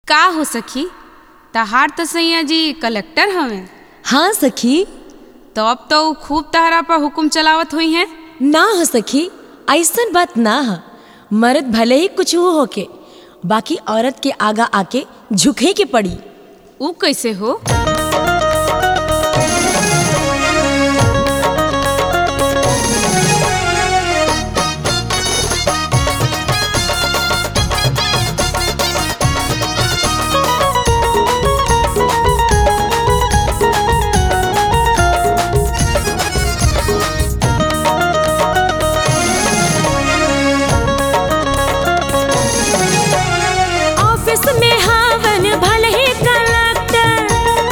का हो सखी तहार त सैया जी कलेक्टर हवे हाँ सखी तो अब तो ऊ खूब तहरा पर हुकुम चलावत हुई हैं ना हो सखी ऐसन बात ना ह मर्द भले ही कुछ हो होके बाकी औरत के आगा आके झुके के पड़ी ऊ कैसे हो ऑफिस में हावन भले ही कलेक्टर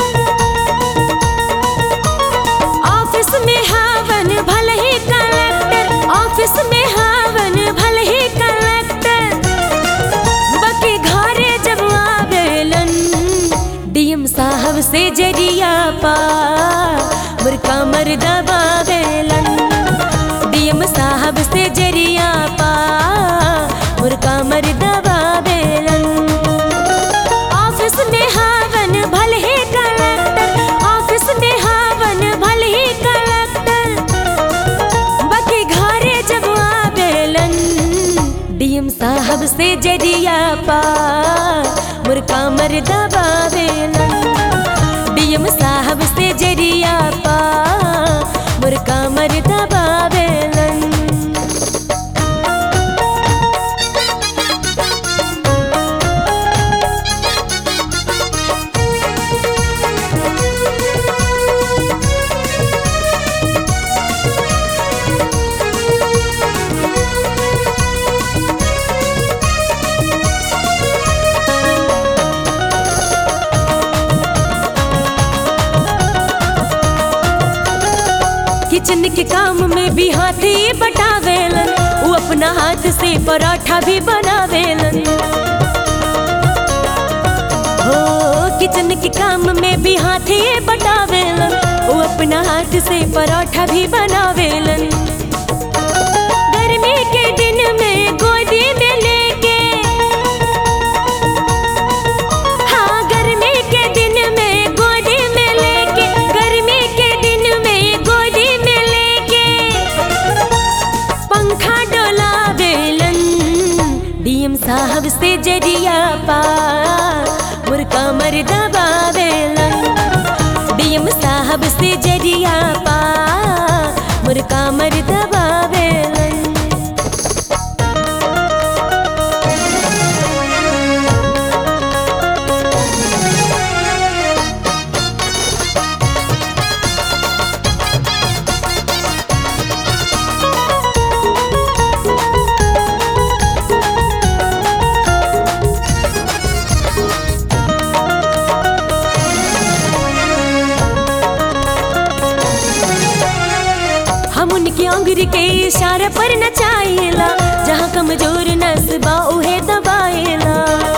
ऑफिस में हावन भले ही कलेक्टर ऑफिस में हावन भले ही कलेक्टर बाकी घरे जब आवेलन डीएम साहब से जरिया पा मुर्का मर दबावेलन डीएम साहब से जरिया पा मुर्का मर दबावेलन ऑफिस में हावन भले ही कलेक्टर ऑफिस में हावन भले ही कलेक्टर बाकी घरे जब आवेलन डीएम साहब से जरिया पा मुर्का मर दबावेलन डीएम साहब से जरिया पा मुर्का मर दबावेलन किचन के काम में भी हाथी बटावेलन वो अपना हाथ से पराठा भी बनावेलन हो किचन के काम में भी हाथी बटावेलन वो अपना हाथ से पराठा भी बनावेलन गर्मी के दिन में गोदी में लेके हाँ गर्मी के दिन में गोदी में लेके गर्मी के दिन में गोदी में लेके पंखा डोलावेलन डीएम साहब से जरिया पा मुर्का मर दबावेलन डीएम साहब से जरिया पा मुर्का मर दबावेलन हम उनकी अंगुरी के इशारे पर नचाइला जहाँ कमजोर नसबा उहे दबाइला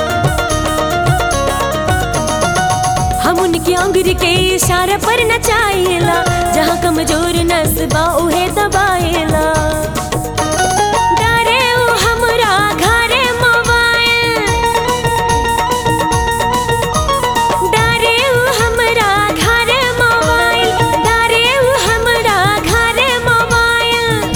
हम उनकी अंगुरी के इशारे पर नचाइला जहाँ कमजोर नसबा उहे दबाइला डारे उ हमरा घरे मोबाइल डारे उ हमरा घरे मोबाइल डारे उ हमरा घरे मोबाइल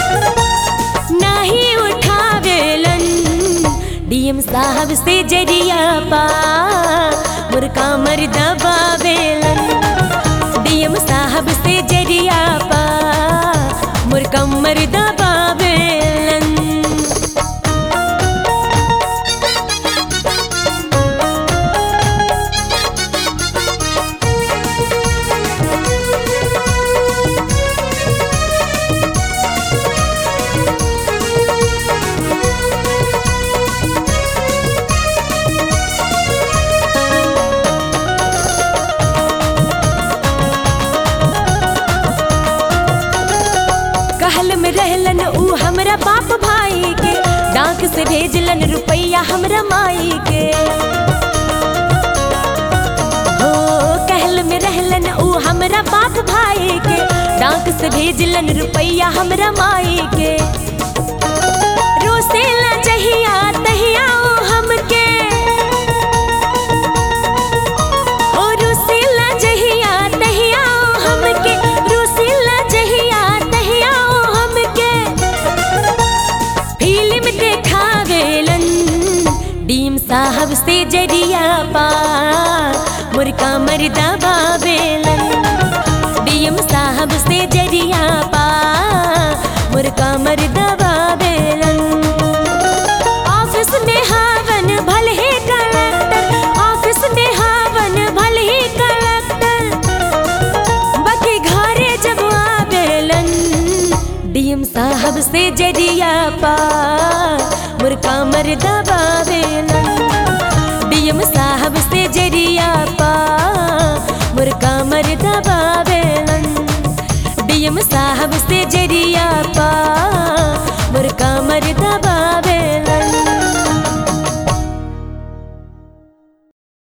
नहीं उठावेलन डीएम साहब से जरिया पा मुर्का मर दबावेलन डीएम साहब से जरिया पा मुर्का मर दबावेलन कहल में रहलन ऊ हमरा बाप भाई के डाक से भेजलन रुपैया हमरा माई के हो कहल में रहलन ऊ हमरा बाप भाई के डाक से भेजलन रुपैया हमरा माई के रोसेला जहिया तहिया ओ हमके से जरिया पा मुर्का मर्दा बाबेलन डीएम साहब से जरिया पा मुर्का मर्दा बाबेलन ऑफिस में हावन भले ही कलेक्टर ऑफिस में हावन भले ही कलेक्टर बाकी घरे जब आवेलन डीएम साहब से जरिया पा मुर्का मर्दा बावेलन डीएम साहब से जरिया पा मुर्का मर्दा बावेलन डीएम साहब से जरिया पा